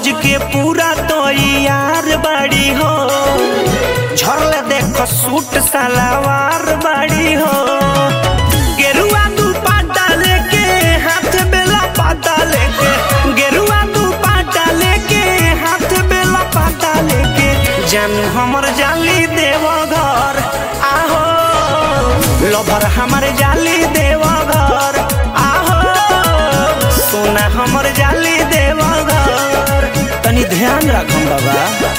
सज के पूरा तो यार बाड़ी हो झरले देखो सूट सलवार बाड़ी हो गेरुआ दू पाटा लेके हाथ बेला पाटा लेके गेरुआ दू पाटा लेके हाथ बेला पाटा लेके जान हमर जाली देव घर आहो लभर हमर जाली देव घर आहो सोना हमर जाली देव घर तनी ध्यान रखम बाबा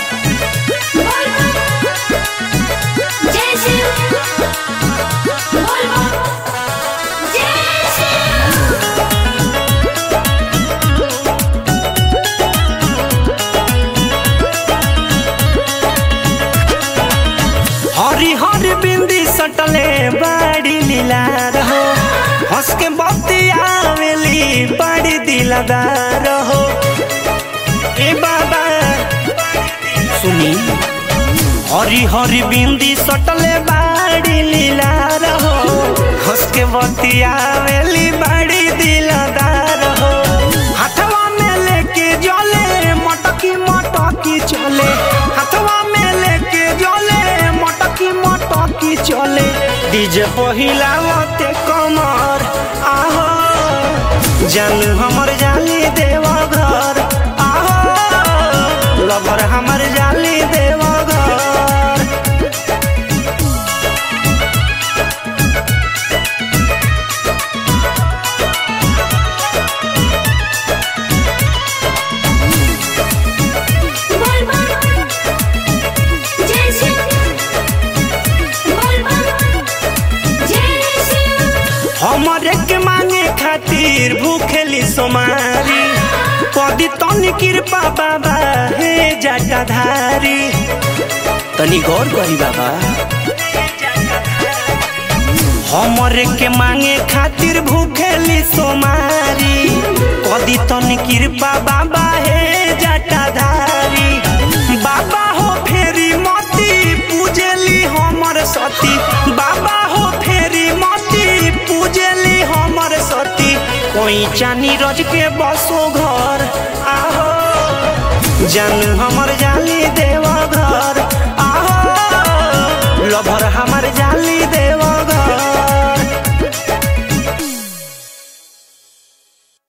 जय शिव बोल बम जय शिव हरी हरी बिंदी सटले बड़ी लीला रहो हंस के बत्ती आवेली बड़ी दिलदार हो ए बाबा सुनी हरी हरी बिंदी सटले बड़ी लीला रहो हंस के बत्ती आवेली बड़ी दिलदार हो हाथवा में लेके जले मटकी मटकी चले हाथवा में लेके जले मटकी मटकी चले डीजे पहिलावते कमर आहो जानू हमर जाली देव घर आहो लभर हमर जाली देव घर बोल बम जय शिव बोल बम जय शिव हमरे के मांगे खातिर भूखेली सोमारी कदी तनी कृपा बाबा हे जटाधारी तनी गौर करी बाबा हमरे के मांगे खातिर भूखेली सोमारी कदी तनी कृपा बाबा हे जटाधारी बाबा हो फेरी मती पूजेली हमर सती बाबा हो फेरी मती पूजेली हमर सती कोई चानी रज के बसो घर आहो जानू हमर जाली देव घर आहो लभर हम